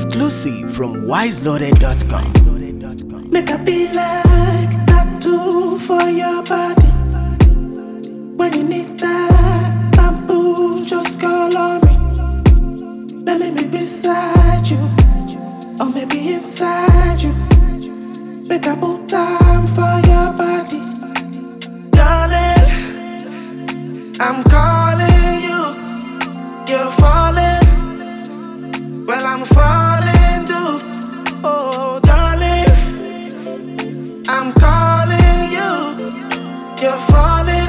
Exclusive from wiseloaded.com. Make a be like tattoo for your body. When you need that bamboo, just call on me. Let me be beside you, or maybe inside you. Make a put time for your body, darling. I'm calling you, you're falling. Well, I'm falling too. Oh, darling. I'm calling you. You're falling.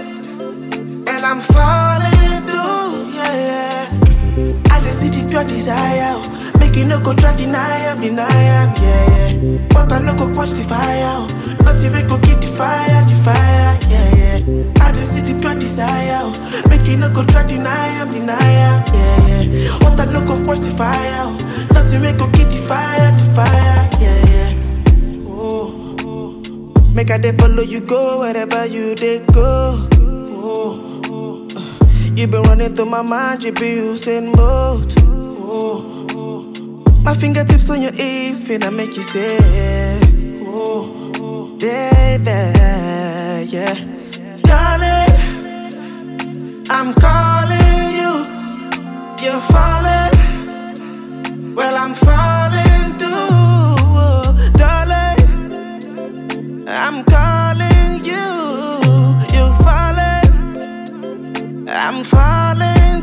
And I'm falling too. Yeah, yeah. I just see the pure desire. oh. Make you no go try deny am, deny am. Yeah, yeah. But I no go quench the fire. oh. Not even go keep the fire, the fire. Yeah, yeah. I just see the pure desire. oh. Make you no go try deny am, deny am. Yeah, yeah. But I no go quench the fire. oh. Not even go keep the fire, the fire. Yeah, yeah. Oh, oh. Make I dey follow you go wherever you dey go. Oh, oh. You been running through my mind, you be using both. Oh, oh. My fingertips on your hips, finna make you say, oh, oh, baby, yeah. Darling, I'm calling you, you're falling. Well, I'm falling too, oh, darling. I'm calling you, you're falling. I'm falling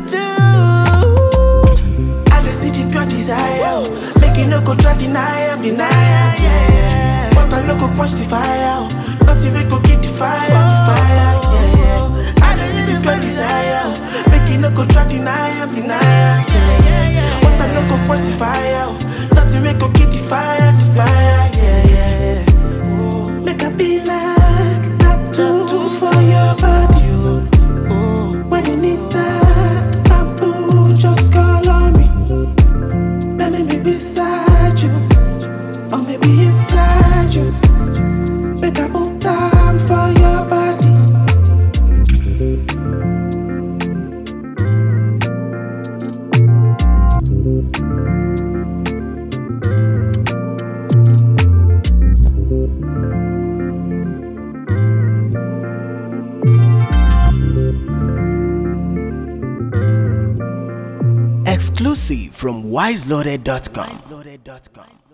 too. I just see the pure desire. oh. Make you no go try deny am, deny am, yeah, yeah. But I no go quench the fire. oh. Not even go keep the fire, the fire, yeah, yeah. I just see the pure desire. oh. Make you no go try deny am, deny am, yeah, yeah. But I no go quench the fire. oh. Not even go keep the fire, the fire, yeah, yeah. Oh. Make a be like tattoo for your body. oh. Oh, when you need that bamboo, just call on me. Let me be beside you, or maybe inside you. Make a put time for your body. Exclusive from wiseloaded.com.